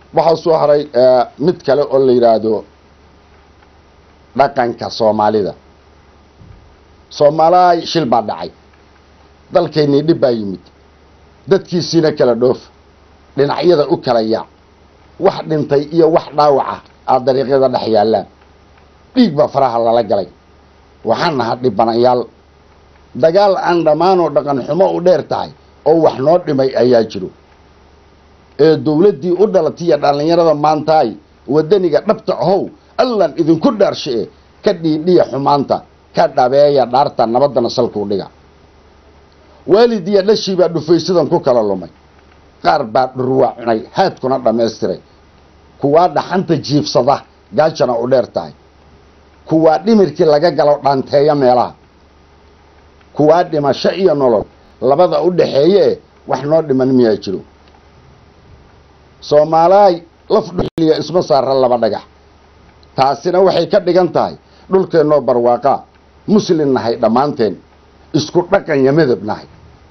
waxaa soo haray mid kale oo la yidhaahdo dhaqanka soomaalida soomaalaay shil baa dhacay dalkeennii dhib baa yimid dadkiisiina kala dhoof dhinacyada u kala yaac wax dhintay iyo wax dhaawaca aad dariiqyada dhex yaallaan dhiig baa faraha lala galay waxaan naha dhibanayaal dagaal aan dhammaanoo dhaqan xumo u dheer tahay oo wax noo dhimay ayaa jiro ee dowladdii u dhalatiya dhallinyarada maantaay waddaniga dhabta ahow allan idinku dhaarshee ka dhiidhiya xumaanta ka dhabeeya dhaarta nabaddana salkuu dhiga waalid iyo dhashii baa dhufaysadan ku kala lumay qaar baa dhurwaa cunay haadkuna dhammaystiray kuwaa dhaxanta jiibsada gaajana u dheer tahay kuwaa dhimirkii laga galo dhaanteeya meelaha kuwaa dhimasho iyo nolol labada u dhaxeeye e wax noo dhiman miyaa jiro soomaalaay laf dhuxliya isma saara laba dhagax taasina waxay ka dhigan tahay dhulkeennoo barwaaqaa muslin nahay dhammaanteen isku dhaqan iyo midab nahay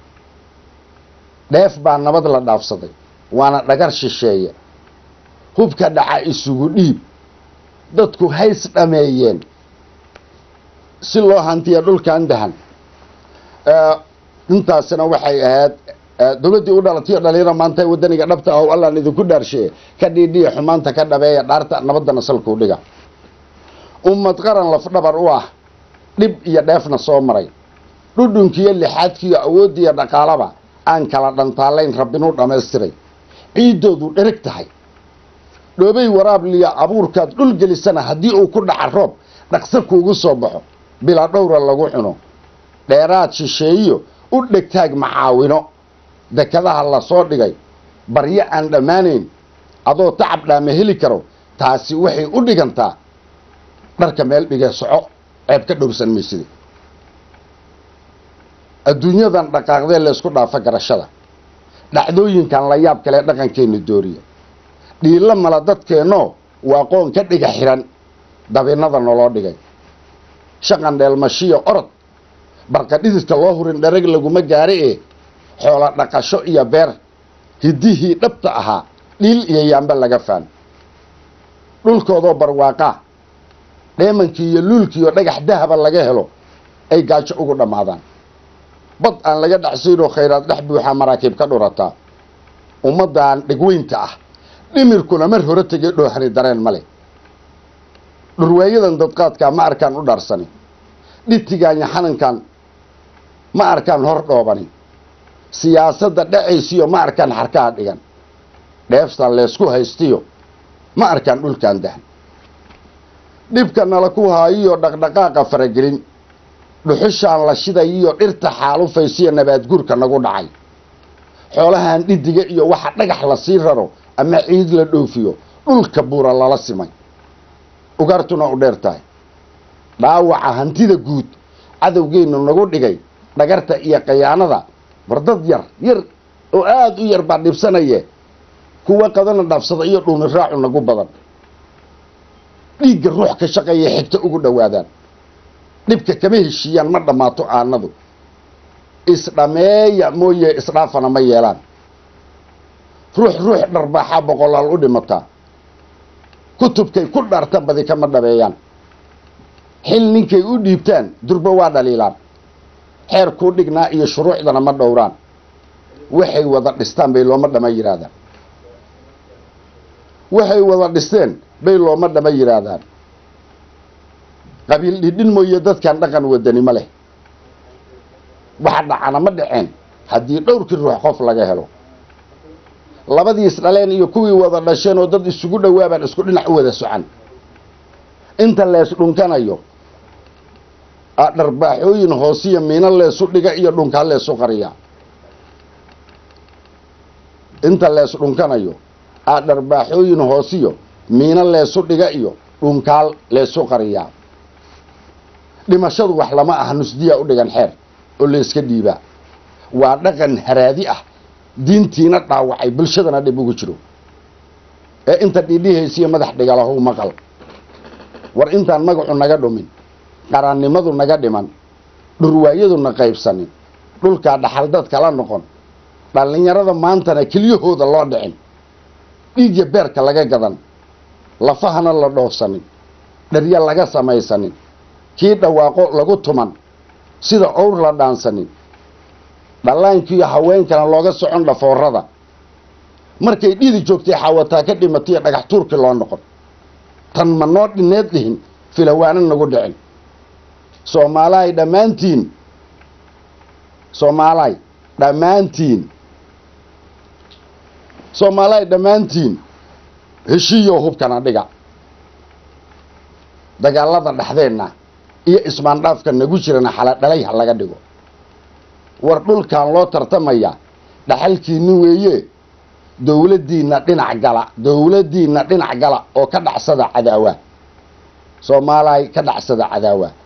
dheef baa nabad la dhaafsaday waana dhagar shisheeye hubka dhaca isugu dhiib dadku hays dhameeyeen si loo hantiya dhulkan dahan intaasina waxay ahayd dowladdii u dhalatayo dhalinyaro maanta waddaniga dhabta ah allaan idinku dhaarshee ka dhiidhiya xumaanta ka dhabeeya dhaarta nabaddana salkuu dhiga ummad qaran lafdhabar u ah dhib iyo dheefna soo maray dhudhunkiiyo lixaadkiiyo awooddiiyo dhaqaalaba aan kala dhantaalayn rabbinuu dhammaystiray ciiddoodu dhereg tahay dhoobay waraabliya abuurkaad dhul gelisana haddii uu ku dhaca roob dhaqso kuugu soo baxo bilaa dhowra lagu cuno dheeraad shisheeyo u dhegtaag macaawino dekadaha la soo dhigay baryo aan dhammaanayn adoo tacab dhaama heli karo taasi waxay u dhigantaa dharka meel dhigee soco ceeb ka dhowrsan maysida adduunyadan dhaqaaqdee laysku dhaafa garashada dhacdooyinkan la yaab kale dhaqankeenna dooriya dhiilla mala dadkeennoo waa qoon ka dhiga xihan dabinnada naloo dhigay shaqan dheelmashiyo orod barqadhididka loo hurin dharag laguma gaara ee xoola dhaqasho iyo beer hiddihii dhabta ahaa dhiil iyo yaamba laga faan dhulkoodoo barwaaqaa dheemankii iyo luulkiiyo dhagax dahaba laga helo ay gaajo ugu dhammaadaan bad aan laga dhacsaynoo khayraad dhex buuxaa maraakiib ka dhurataa ummaddan dhegweynta ah dhimirkuna mar hore tegay dhoohani dareen ma leh dhurwaayadan dadqaadkaa ma arkaan u dhaarsani dhitigaanya xanankan ma arkaan hor dhoobani siyaasadda dhacaysiyo ma arkaan xarkaha dhigan dheeftan leysku haystiyo ma arkaan dhulkan dahan dhibka nala ku haayiyo dhaqdhaqaaqa faragelin dhuxushaan la shidayiyo dhirta xaalufaysiyo nabaadguurka nagu dhacay xoolahan dhidiga iyo waxa dhagax la sii raro ama ciid la dhoofiyo dhulka buura lala simay ugaartuna u dheer tahay dhaawaca hantida guud cadowgeennu nagu dhigay dhagarta iyo qayaanada bardad yar yar oo aada u yar baa dhibsanaye kuwa qadana dhaafsada iyo dhuuni raacu nagu badan dhiigga ruux ka shaqeeya xigta ugu dhowaadaan dhibka kama heshiiyaan ma dhammaato aanadu isdhameeya mooye isdhaafana ma yeelaan ruux ruux dharbaaxaa boqolaal u dhimataa kutubkay ku dhaarta badi kama dhabeeyaan xil ninkay u dhiibtaan durba waa dhaliilaan xeer kuu dhignaa iyo shuruucdana ma dhowraan waxay wada dhistaan bay looma dhama yidhaahdaan waxay wada dhisteen bay looma dhama yidhaahdaan qabiil dhidhin mooye dadkan dhaqan wadani ma leh waxa dhacana ma dhaceen haddii dhowrkii ruux qof laga helo labadii isdhaleen iyo kuwii wada dhasheen oo dad isugu dhowaabaan isku dhinac u wada socan inta lees dhunkanayo dharbaaxooyin hoosiya miino leesu dhiga iyo dhunkaa leesu qariya inta lees dhunkanayo aa dharbaaxooyin hoosiyo miino leesu dhiga iyo dhunkaal leesu qariyaa dhimashadu wax lama aha nusdiya u dhigan xeer oo layska dhiibaa waa dhaqan haraadi ah diintiina dhaawacay bulshadana dhib ugu jiro ee inta dhiidhihaysiyo madax dhigalahu maqal war intaan magacu naga dhumin qarannimadu naga dhiman dhurwaayaduna qaybsanin dhulkaa dhaxaldad kala noqon dhallinyarada maantana kelyahooda loo dhicin dhiigya beerka laga gadan lafahana la dhoofsanin dherya laga samaysanin kii dhawaaqo lagu tuman sida owr la dhaansanin dhallaankiiyo haweenkana looga socon dhafoorada markay dhidi joogtay xaawataa ka dhimataiyo dhagax tuurkii loo noqon tan ma noo dhineed dhihin filawaana nagu dhicin soomaalahay dhammaantiin soomaalahay dhammaantiin soomaalahay dhammaantiin heshiiyo hubkana dhiga dagaalada dhexdeenna iyo ismaandhaafka nagu jirana xaladhalay ha laga dhigo war dhulkan loo tartamaya dhaxalkiinni weeye dowladdiinna dhinac gala dowladdiinna dhinac gala oo ka dhacsada cadaawa soomaalahay ka dhacsada cadaawa